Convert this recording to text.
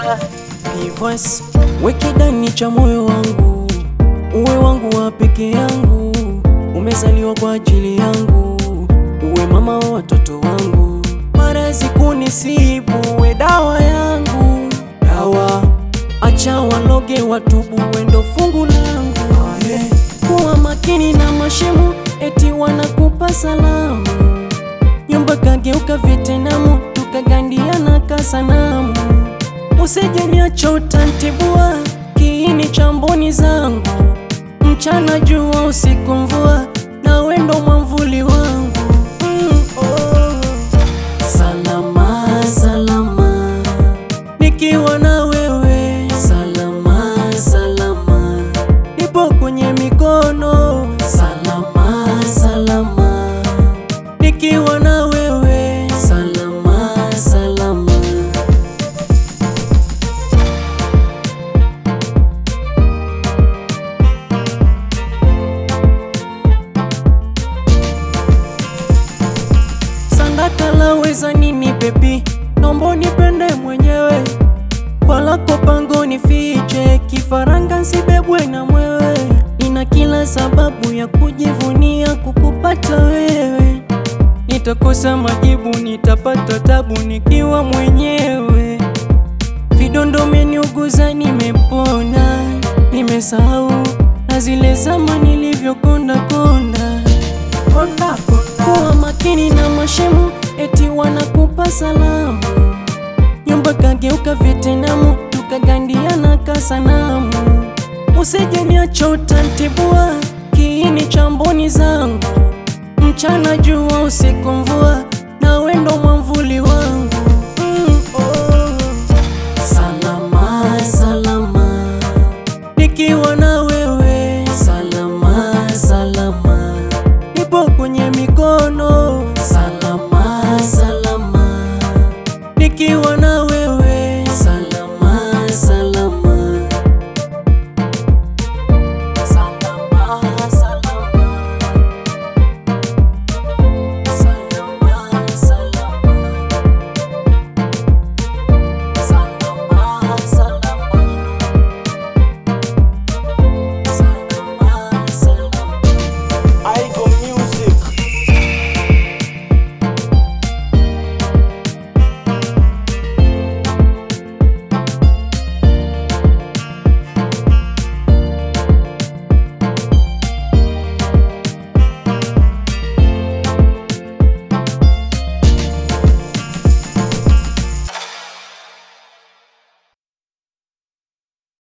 Pivas, weke ndani cha moyo wangu, uwe wangu wa peke yangu, umezaliwa kwa ajili yangu, uwe mama wa watoto wangu, maradhi kunisibu, uwe dawa yangu, dawa acha waloge watubu, wendo fungu langu, kuwa makini na mashemu, eti wanakupa salamu, nyumba kageuka Vietnamu, tukagandiana kasanamu Usije niacha utantibua kiini cha mboni zangu, mchana jua usiku mvua, na wendo mwamvuli wangu mm, oh. Salama salama nikiwa na wewe, salama salama nipo kwenye mikono, salama salama nikiwa na wewe, salama salama Sandaka laweza nini bebi, nombo nipende mwenyewe, kwa lako pango nifiche, kifaranga nsibebwe na mwewe. Nina kila sababu ya kujivunia kukupata wewe, nitakosa majibu, nitapata tabu nikiwa mwenyewe. Vidondo umeniuguza, nimepona, nimesahau na zile zama nilivyokonda konda kuwa makini na mashemu, eti wanakupa salamu, nyumba kageuka Vietnamu, tukagandiana kasanamu. Usije niacha utantibua kiini cha mboni zangu, mchana jua usiku mvua,